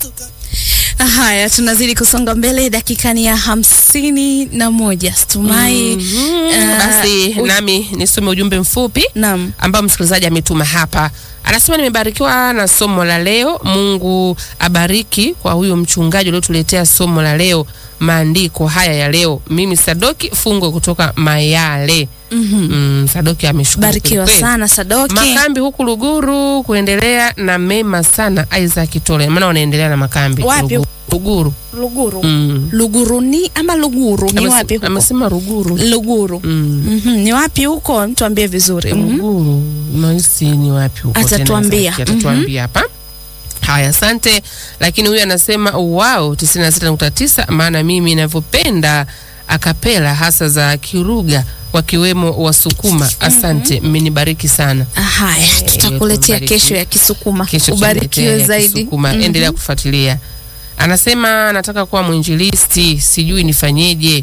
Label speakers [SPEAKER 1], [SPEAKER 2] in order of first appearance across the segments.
[SPEAKER 1] Haya, tunazidi kusonga mbele, dakika ni ya hamsini na moja. Stumai
[SPEAKER 2] Mhm. Basi nami nisome ujumbe mfupi
[SPEAKER 1] Naam.
[SPEAKER 2] ambao msikilizaji ametuma hapa. Anasema nimebarikiwa na somo la leo. Mungu abariki kwa huyo mchungaji uliotuletea somo la leo, maandiko haya ya leo. Mimi Sadoki Fungo kutoka Mayale. Mm, Sadoki ameshukuru
[SPEAKER 1] Barikiwa
[SPEAKER 2] kweli.
[SPEAKER 1] sana Sadoki.
[SPEAKER 2] Makambi huku Luguru kuendelea na mema sana. Isaac Tole, maana wanaendelea na makambi
[SPEAKER 1] Wapi?
[SPEAKER 2] Luguru. Luguru.
[SPEAKER 1] Luguru.
[SPEAKER 2] Mm.
[SPEAKER 1] Luguru ni ama Luguru ni
[SPEAKER 2] Amese-
[SPEAKER 1] wapi huko?
[SPEAKER 2] Amesema Ruguru.
[SPEAKER 1] Luguru.
[SPEAKER 2] Mm.
[SPEAKER 1] Mhm, Ni wapi huko? Mtuambie vizuri. Mhm.
[SPEAKER 2] Ruguru nahisi ni wapi huko tena
[SPEAKER 1] Atatuambia.
[SPEAKER 2] Zaki, atatuambia hapa haya asante lakini huyu anasema wao 96.9 maana mimi ninavyopenda akapela hasa za kiruga wakiwemo wasukuma asante mmenibariki sana
[SPEAKER 1] Haya, tutakuletea
[SPEAKER 2] tubariki.
[SPEAKER 1] kesho ya Kisukuma.
[SPEAKER 2] kesho
[SPEAKER 1] Ubarikiwe
[SPEAKER 2] tunakuletea ya
[SPEAKER 1] zaidi.
[SPEAKER 2] Kisukuma.
[SPEAKER 1] Mhm.
[SPEAKER 2] endelea kufuatilia anasema nataka kuwa mwinjilisti sijui nifanyeje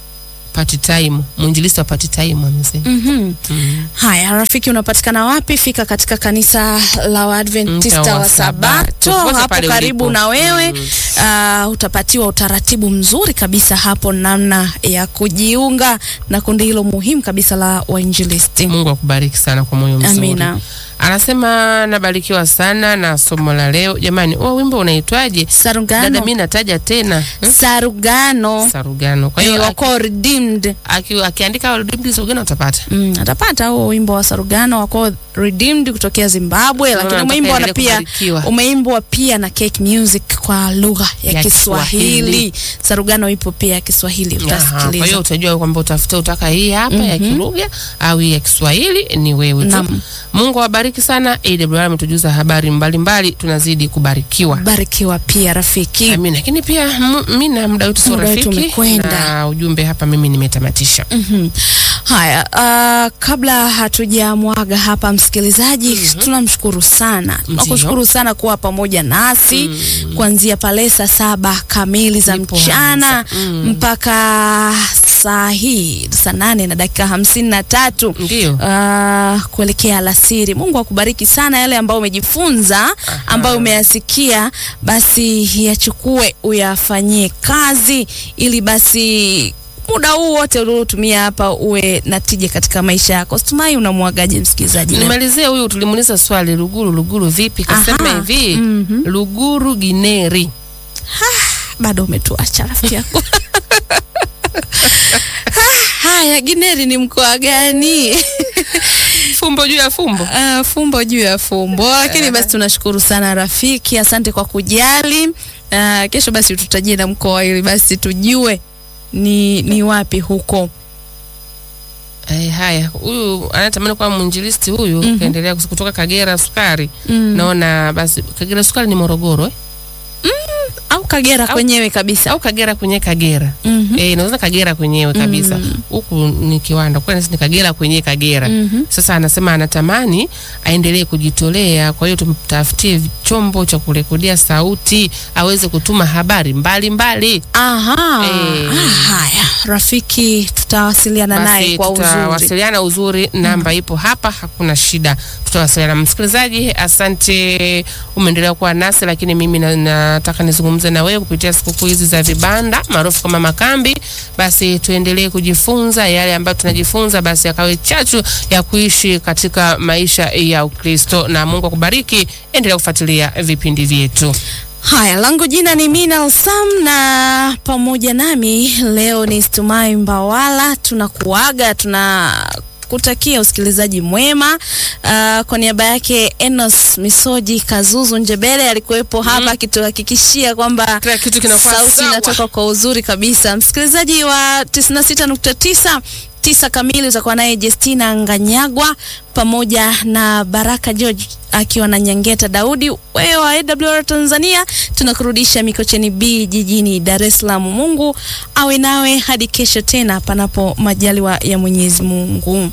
[SPEAKER 2] part time mwinjilisti wa part time amesema
[SPEAKER 1] Mhm.
[SPEAKER 2] mm.
[SPEAKER 1] Haya, rafiki, unapatikana wapi? Fika katika kanisa la Waadventista
[SPEAKER 2] Mta wa
[SPEAKER 1] wa Sabato
[SPEAKER 2] Sabato.
[SPEAKER 1] hapo
[SPEAKER 2] Pale
[SPEAKER 1] karibu
[SPEAKER 2] ulipo.
[SPEAKER 1] na wewe.
[SPEAKER 2] Mm.
[SPEAKER 1] Ah, utapatiwa utaratibu mzuri kabisa hapo, namna ya kujiunga na kundi hilo muhimu kabisa la wainjilisti.
[SPEAKER 2] Mungu akubariki sana kwa moyo mzuri.
[SPEAKER 1] Amina.
[SPEAKER 2] Anasema nabarikiwa sana na somo la leo. Jamani, huo wimbo unaitwaje? Dada,
[SPEAKER 1] Sarugano,
[SPEAKER 2] mimi nataja tena hmm?
[SPEAKER 1] Sarugano
[SPEAKER 2] Sarugano. Kwa
[SPEAKER 1] eh,
[SPEAKER 2] hiyo
[SPEAKER 1] wako redeemed.
[SPEAKER 2] aki- akiandika Redeemed Sarugano utapata.
[SPEAKER 1] Mm, atapata huo wimbo wa Sarugano wako redeemed kutokea Zimbabwe,
[SPEAKER 2] Naona
[SPEAKER 1] lakini
[SPEAKER 2] nataka
[SPEAKER 1] umeimbwa na
[SPEAKER 2] endelee
[SPEAKER 1] pia
[SPEAKER 2] kubarikiwa.
[SPEAKER 1] umeimbwa pia na Cake Music kwa lugha ya,
[SPEAKER 2] Ya
[SPEAKER 1] Kiswahili.
[SPEAKER 2] Kiswahili.
[SPEAKER 1] Sarugano ipo pia ya Kiswahili,
[SPEAKER 2] Aha, Kwa
[SPEAKER 1] utasikiliza.
[SPEAKER 2] hiyo utajua kwamba utafuta utaka hii hapa ya kilugha au hii ya Kiswahili ni wewe tu.
[SPEAKER 1] Naam.
[SPEAKER 2] Mungu awabariki sana. AWR ametujuza habari mbalimbali, tunazidi kubarikiwa.
[SPEAKER 1] Barikiwa pia rafiki.
[SPEAKER 2] Amina. Lakini pia mu- mimi na muda wetu sio
[SPEAKER 1] Muda wetu
[SPEAKER 2] rafiki
[SPEAKER 1] umekwenda.
[SPEAKER 2] na ujumbe hapa mimi nimetamatisha.
[SPEAKER 1] Mhm. Haya, uh, kabla hatujamwaga hapa msikilizaji, tunamshukuru sana, tunakushukuru sana kuwa pamoja nasi kuanzia pale saa saba kamili za
[SPEAKER 2] Ndipo
[SPEAKER 1] mchana
[SPEAKER 2] anza. Mm.
[SPEAKER 1] mpaka saa hii saa nane na dakika hamsini na tatu
[SPEAKER 2] Ndio.
[SPEAKER 1] uh, kuelekea alasiri. Mungu akubariki sana, yale ambayo umejifunza ambayo umeyasikia, basi yachukue uyafanyie kazi, ili basi muda huu wote uliotumia hapa uwe na tija katika maisha yako. Situmai unamwagaje msikilizaji? leo?
[SPEAKER 2] Nimalizie huyu tulimuuliza swali Luguru Luguru vipi? Kasema
[SPEAKER 1] Aha.
[SPEAKER 2] hivi
[SPEAKER 1] Mhm.
[SPEAKER 2] Luguru Gineri.
[SPEAKER 1] Bado umetuacha rafiki yako. Haya, Gineri ni mkoa gani?
[SPEAKER 2] Fumbo juu ya fumbo.
[SPEAKER 1] Uh, fumbo juu ya fumbo, lakini basi tunashukuru sana rafiki, asante kwa kujali. Uh, kesho basi tutajie na mkoa ili basi tujue ni, ni wapi huko.
[SPEAKER 2] Eh, haya huyu anatamani kuwa mwinjilisti huyu
[SPEAKER 1] Mhm.
[SPEAKER 2] kaendelea kus- kutoka Kagera Sukari.
[SPEAKER 1] Mm.
[SPEAKER 2] Naona basi Kagera Sukari ni Morogoro eh?
[SPEAKER 1] Au Kagera
[SPEAKER 2] Au-
[SPEAKER 1] kwenyewe kabisa.
[SPEAKER 2] au Kagera kwenye Kagera
[SPEAKER 1] Mhm.
[SPEAKER 2] eh, naweza Kagera kwenyewe kabisa
[SPEAKER 1] Mm.
[SPEAKER 2] huku ni kiwanda kwa ni Kagera kwenye Kagera
[SPEAKER 1] Mhm.
[SPEAKER 2] Sasa anasema anatamani aendelee kujitolea, kwa hiyo tumtafutie chombo cha kurekodia sauti aweze kutuma habari mbalimbali.
[SPEAKER 1] Aha.
[SPEAKER 2] Eh.
[SPEAKER 1] Ah, haya rafiki, tutawasiliana naye
[SPEAKER 2] Basi
[SPEAKER 1] kwa uzuri.
[SPEAKER 2] tutawasiliana uzuri, namba ipo hapa, hakuna shida, tutawasiliana. Msikilizaji, asante, umeendelea kuwa nasi, lakini mimi na- nataka nizungumze na wewe kupitia sikukuu hizi za vibanda maarufu kama makambi. Basi tuendelee kujifunza yale ambayo tunajifunza, basi yakawe chachu ya kuishi katika maisha ya Ukristo, na Mungu akubariki. Endelea kufuatilia vipindi vyetu.
[SPEAKER 1] Haya, langu jina ni Mina Sam na pamoja nami leo ni Stumai Mbawala. Tunakuaga, tunakutakia usikilizaji mwema. Uh, kwa niaba yake Enos Misoji Kazuzu Njebele alikuwepo hapa akituhakikishia kwamba
[SPEAKER 2] Kila kitu kinakuwa
[SPEAKER 1] sauti
[SPEAKER 2] sawa.
[SPEAKER 1] inatoka kwa uzuri kabisa. Msikilizaji wa 96.9 tisa kamili utakuwa naye Justina Nganyagwa pamoja na Baraka George akiwa na Nyangeta Daudi. Wewe wa AWR Tanzania, tunakurudisha Mikocheni B jijini Dar es Salaam. Mungu awe nawe hadi kesho tena, panapo majaliwa ya Mwenyezi Mungu.